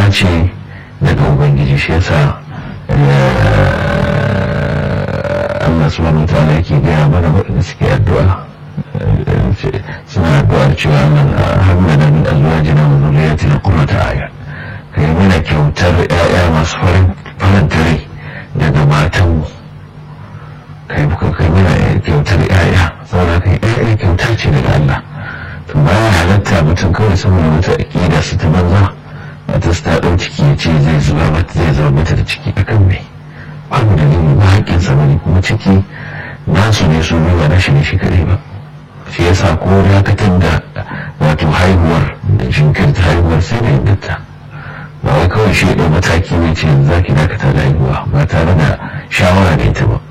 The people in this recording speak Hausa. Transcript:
kyauta ce daga ubangiji shi yasa Allah subhanahu wa ta'ala yake gaya mana waɗanda suke addu'a suna addu'ar cewa man hamdana min azwajina wa dhurriyyatina qurrata a'yun kai mana kyautar ƴaƴa masu farin faranta rai daga matanmu kai muka kai mana kyautar ƴaƴa saboda kai ƴaƴa kyauta ce daga Allah to baya halatta mutum kawai saboda wata aƙida su ta banza wata su ta ɗau ciki ya ce zai zuba mata zai zama mata da ciki akan mai babu dalili ba haƙƙin sa bane kuma ciki nasu ne su ba na shi ne shi kaɗai ba shi yasa ko dakatar da wato haihuwar da jinkirta haihuwar sai da inganta ba wai kawai shi ɗau mataki ne ce za ki dakata da haihuwa ba tare da shawara da ita ba